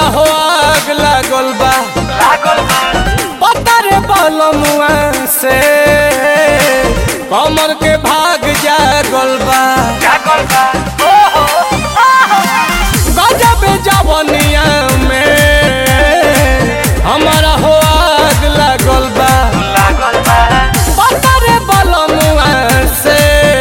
हो आग लागल बा पता रे बलमुआ से कमर के भाग जागल बा गजब जवनिया में हमारा हो आग लागल बा पता रे बलमुआ से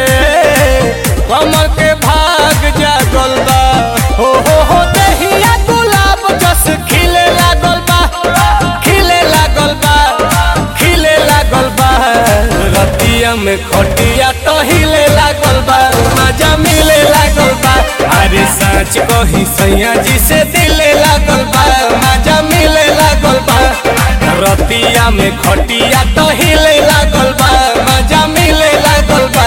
कमर के भाग जागल बा हो हो हो दहिया गुलाब जस खिले लागल बा खिले लागल बा खिले लागल बा रतिया में खटिया तो हिले लागल बा मजा मिले लागल बा अरे सच कही सैया जी से दिले लागल बा मजा मिले लागल बा रतिया में खटिया तो हिले लागल बा मजा मिले लागल बा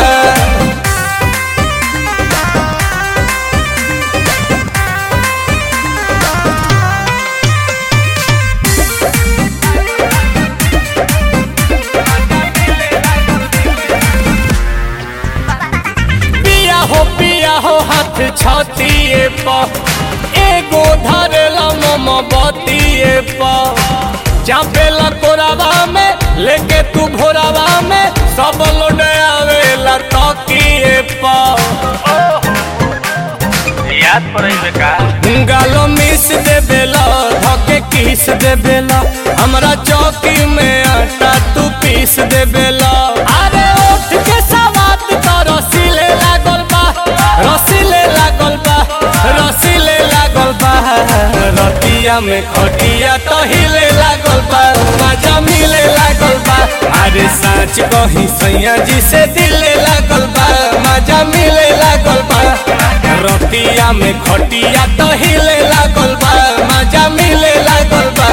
पिया हो पिया हो हाथ छतिए प एगो धरेला मम बतिए प चापेला कोरावा में लेके तू भोरावा में सब लोड आवेला तकिए प याद पड़े का गालो मिस दे बेला धके किस दे बेला हमरा चौकी में आटा तू पीस दे बेला अरे उठ के सवात तो रसीले लागल बा रसीले लागल बा रसीले लागल बा रतिया में खटिया तो हिले लागल बा मजा मिले लागल बा अरे साँच कही सैया जी से दिले लागल बा मजा मिले लागल बा रतिया में खटिया तो हिले लागल बा मजा मिले लागल बा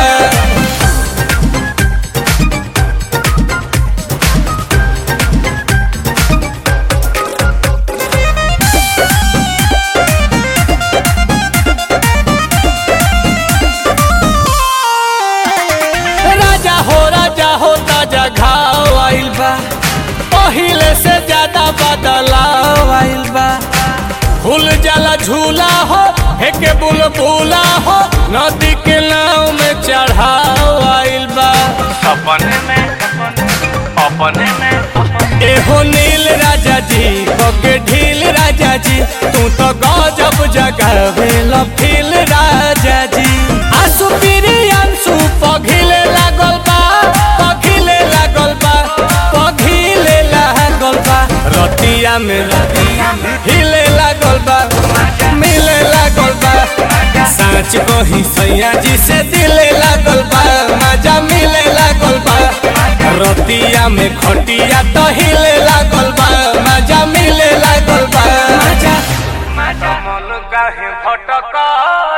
राजा हो राजा हो ताजा घाव आइल बा पहिले से ज्यादा बदलाव आइल बा फूल जाला झूला हो हेके बुलबुला हो नदी के नाव में चढ़ाव आइल बा अपने में अपने में एहो नील राजा जी बगे ढील राजा जी तू तो गजब जगावे फील राजा जी आंसू पीरी आंसू पघिले लागल बा पघिले लागल बा पघिले लागल बा रतिया में हिले लागल बा मिले लागल बा साँच कही सैया जी से दिले लागल बा मजा मिले लागल बा रतिया में खटिया तो हिले लागल बा मजा मिले लागल बा मजा मन काहे भटका